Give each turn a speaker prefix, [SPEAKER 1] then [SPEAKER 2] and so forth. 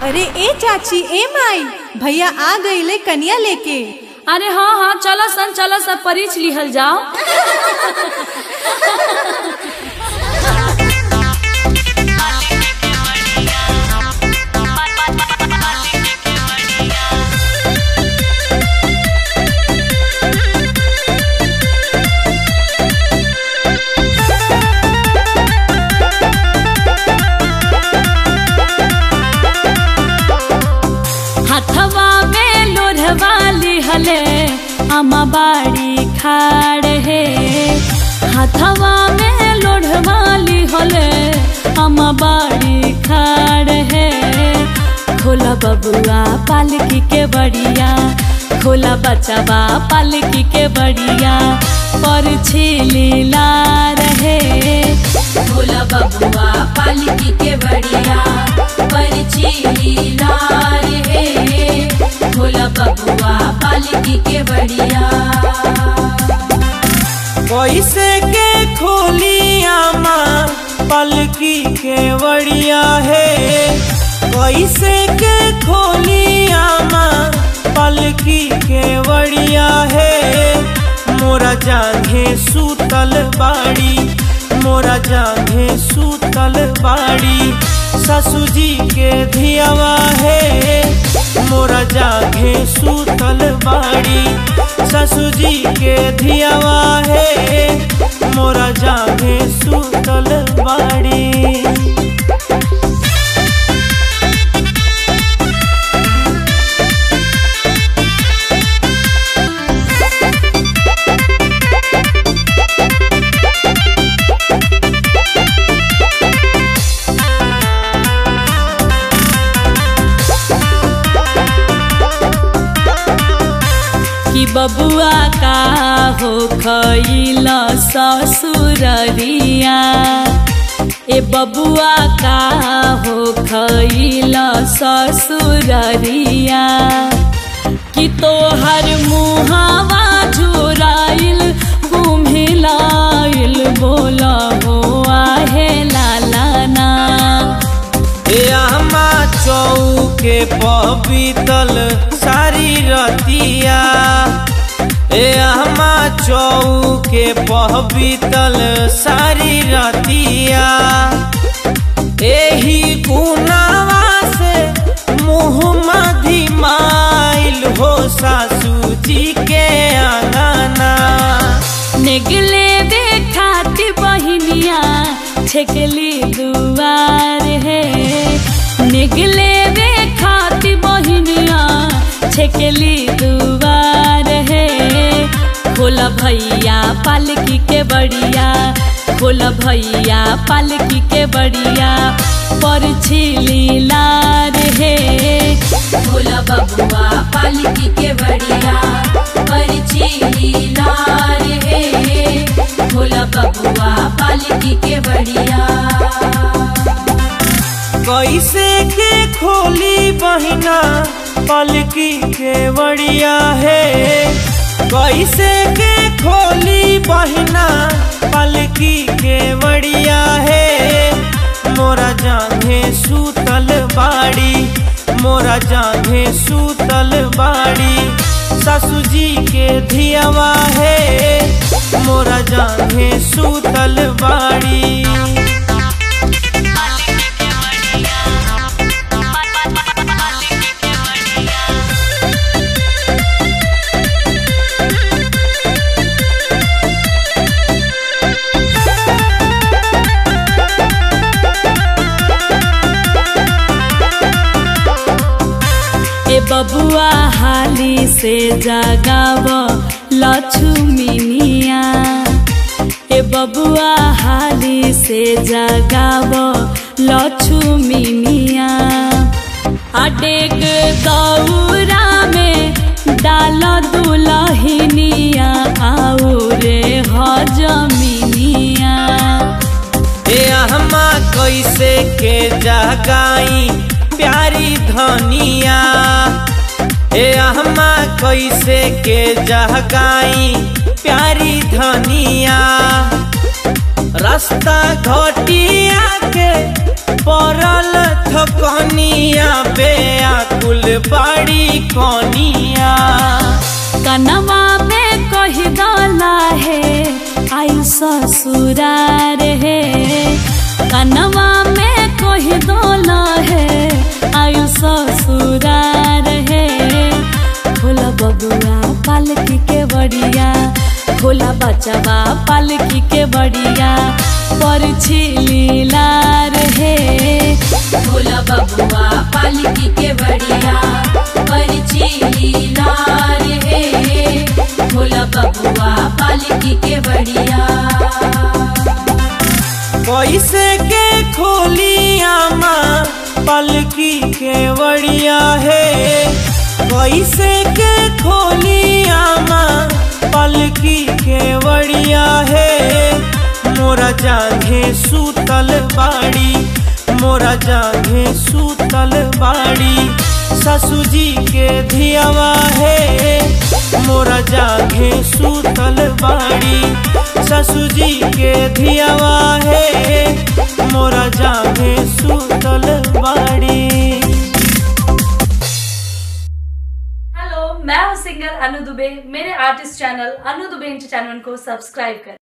[SPEAKER 1] अरे ए चाची ए माई भैया आ गईले कनिया लेके
[SPEAKER 2] अरे हाँ हाँ चलो सन चलो सब परीछ लिहल जाओ हथवा में लोढ़वा लिहले अमा बाड़ी खाड़ हे हथवा में लोढ़वा लिहले अमा बाड़ी खाड़ हे खोला बबुआ पालकी के बढ़िया खोला बचवा पालकी के बढ़िया पर छिलीला रहे खोला बबुआ पालकी के बढ़िया पर छिलीला रहे खोला बबुआ पालकी के बढ़िया
[SPEAKER 3] कैसे के खोलिया माँ पलकी के बढ़िया है कैसे के खोलिया माँ पलकी के बढ़िया है मोरा जांघे सूतल बाड़ी मोरा जांघे सूतल बाड़ी ससु जी के धियावा है मोरा जांघे सूतल बाड़ी ससु जी के धियावा है मोरा जांघे सूतल बाड़ी
[SPEAKER 2] कि बबुआ का हो खैल ससुररिया ए बबुआ का हो खैल ससुररिया कि तोहर मुहावा झुराइल घुमिलाइल बोल हो आहे लालाना
[SPEAKER 3] अम्मा चौके पबीतल सारी रतिया ए अम्मा चौके पबीतल सारी रतिया एही गुनावा से मुँह मधिमाइल हो सासू जी के अंगना
[SPEAKER 2] निगले देखाती बहिनिया छेकली दुआर है निगले देखाती बहिनिया छेकली दुआर है खोला भैया पालकी के बढ़िया खोला भैया पालकी के बढ़िया पर छिलीलार है खोला बबुआ पालकी के बढ़िया पर छिलीलार है खोला बबुआ पालकी के बढ़िया
[SPEAKER 3] कैसे के खोली बहिना पलकी के बढ़िया है कैसे के खोली बहिना पलकी के बढ़िया है मोरा जांघे सूतल बाड़ी मोरा जांघे सूतल बाड़ी ससु जी के धियावा है मोरा जांघे सूतल बाड़ी
[SPEAKER 2] ए बबुआ हाली से जगाव लक्ष्मीनिया ए बबुआ हाली से जगाव लक्ष्मीनिया अडेग दौरा में डाल दुलहिनिया आऊ रे हजमिनिया
[SPEAKER 3] ए अहमा कैसे के जगाई प्यारी धनिया ए अहमा कैसे के जगाई प्यारी धनिया रास्ता घटिया के पड़ल थकनिया पे बाड़ी कनिया
[SPEAKER 2] कनवा में कह डाला है आई ससुरार है कनवा में कह डाला है आई ससुरार है भोला बबुआ पालकी के बड़िया भोला बचवा पालकी के बड़िया परछी लीलार है भोला बबुआ पालकी के बड़िया परछी लीलार है भोला बबुआ पालकी के बड़िया
[SPEAKER 3] कैसे के खोलिया माँ पलकी के बड़िया है कैसे के खोलिया माँ पलकी के बड़िया है मोरा जांघे सूतल बाड़ी मोरा जांघे सूतल बाड़ी ससुजी के धियावा है मोरा जांघे सूतल बाड़ी ससुजी के धियावा है मोरा जांघे सूतल बाड़ी
[SPEAKER 2] हेलो मैं हूँ सिंगर अनु दुबे मेरे artist channel Anu Dubey entertainment को सब्सक्राइब करें